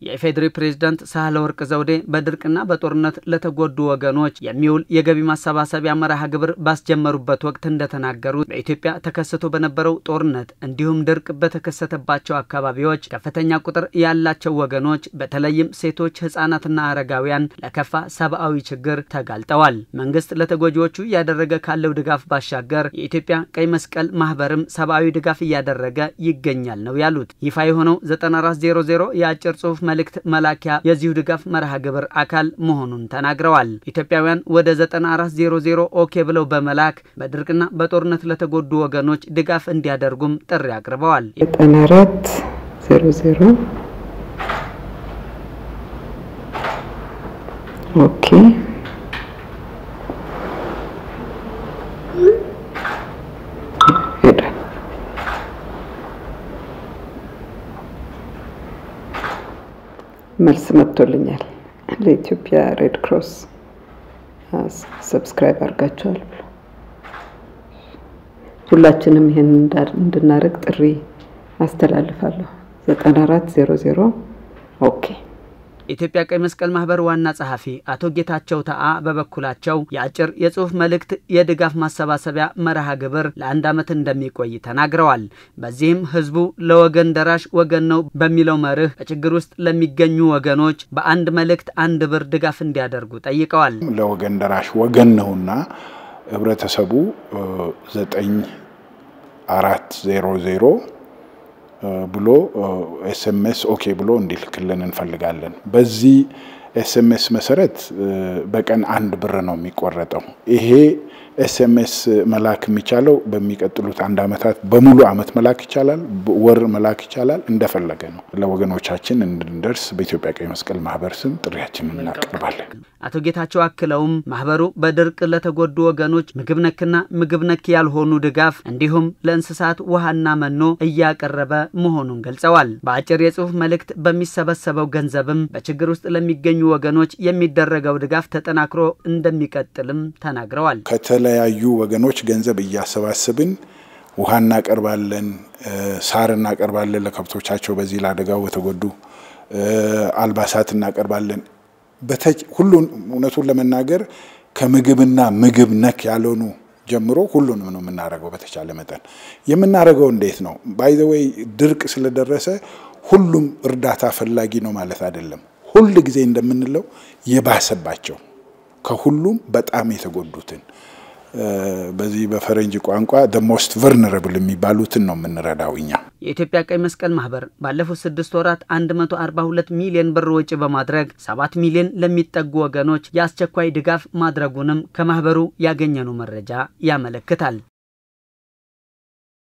የኢፌዴሪ ፕሬዝዳንት ሳህለ ወርቅ ዘውዴ በድርቅና በጦርነት ለተጎዱ ወገኖች የሚውል የገቢ ማሰባሰቢያ መርሃ ግብር ባስጀመሩበት ወቅት እንደተናገሩት በኢትዮጵያ ተከስቶ በነበረው ጦርነት እንዲሁም ድርቅ በተከሰተባቸው አካባቢዎች ከፍተኛ ቁጥር ያላቸው ወገኖች በተለይም ሴቶች፣ ህጻናትና አረጋውያን ለከፋ ሰብአዊ ችግር ተጋልጠዋል። መንግስት ለተጎጂዎቹ እያደረገ ካለው ድጋፍ ባሻገር የኢትዮጵያ ቀይ መስቀል ማህበርም ሰብአዊ ድጋፍ እያደረገ ይገኛል ነው ያሉት። ይፋ የሆነው 9400 የአጭር ጽሁፍ መልእክት መላኪያ የዚሁ ድጋፍ መርሃ ግብር አካል መሆኑን ተናግረዋል። ኢትዮጵያውያን ወደ 9400 ኦኬ ብለው በመላክ በድርቅና በጦርነት ለተጎዱ ወገኖች ድጋፍ እንዲያደርጉም ጥሪ አቅርበዋል። 9400 ኦኬ መልስ መጥቶልኛል። ለኢትዮጵያ ሬድ ክሮስ ሰብስክራይብ አድርጋችኋል ብሎ ሁላችንም ይህን እንድናደርግ ጥሪ አስተላልፋለሁ። 9400 ኦኬ። የኢትዮጵያ ቀይ መስቀል ማህበር ዋና ጸሐፊ አቶ ጌታቸው ተአ በበኩላቸው የአጭር የጽሁፍ መልእክት የድጋፍ ማሰባሰቢያ መርሃ ግብር ለአንድ ዓመት እንደሚቆይ ተናግረዋል። በዚህም ህዝቡ ለወገን ደራሽ ወገን ነው በሚለው መርህ በችግር ውስጥ ለሚገኙ ወገኖች በአንድ መልእክት አንድ ብር ድጋፍ እንዲያደርጉ ጠይቀዋል። ለወገን ደራሽ ወገን ነውና ህብረተሰቡ ዘጠኝ አራት ዜሮ ዜሮ ብሎ ኤስኤምኤስ ኦኬ ብሎ እንዲልክልን እንፈልጋለን። በዚህ ኤስኤምኤስ መሰረት በቀን አንድ ብር ነው የሚቆረጠው። ይሄ ኤስኤምኤስ መላክ የሚቻለው በሚቀጥሉት አንድ ዓመታት በሙሉ ዓመት መላክ ይቻላል፣ ወር መላክ ይቻላል፣ እንደፈለገ ነው። ለወገኖቻችን እንድንደርስ በኢትዮጵያ ቀይ መስቀል ማህበር ስም ጥሪያችንን እናቀርባለን። አቶ ጌታቸው አክለውም ማህበሩ በድርቅ ለተጎዱ ወገኖች ምግብ ነክና ምግብ ነክ ያልሆኑ ድጋፍ እንዲሁም ለእንስሳት ውሃና መኖ እያቀረበ መሆኑን ገልጸዋል። በአጭር የጽሁፍ መልእክት በሚሰበሰበው ገንዘብም በችግር ውስጥ ለሚገኙ ወገኖች የሚደረገው ድጋፍ ተጠናክሮ እንደሚቀጥልም ተናግረዋል። ከተለያዩ ወገኖች ገንዘብ እያሰባሰብን ውሃ እናቀርባለን፣ ሳር እናቀርባለን ለከብቶቻቸው በዚህ ለአደጋው በተጎዱ አልባሳት እናቀርባለን። ሁሉን እውነቱን ለመናገር ከምግብና ምግብ ነክ ያልሆኑ ጀምሮ ሁሉንም ነው የምናደርገው። በተቻለ መጠን የምናደርገው እንዴት ነው? ባይ ዘ ዌይ ድርቅ ስለደረሰ ሁሉም እርዳታ ፈላጊ ነው ማለት አይደለም። ሁል ጊዜ እንደምንለው የባሰባቸው ከሁሉም በጣም የተጎዱትን በዚህ በፈረንጅ ቋንቋ ደ ሞስት ቨርነረብል የሚባሉትን ነው የምንረዳው እኛ። የኢትዮጵያ ቀይ መስቀል ማህበር ባለፉት ስድስት ወራት 142 ሚሊዮን ብር ወጪ በማድረግ 7 ሚሊዮን ለሚጠጉ ወገኖች የአስቸኳይ ድጋፍ ማድረጉንም ከማህበሩ ያገኘነው መረጃ ያመለክታል።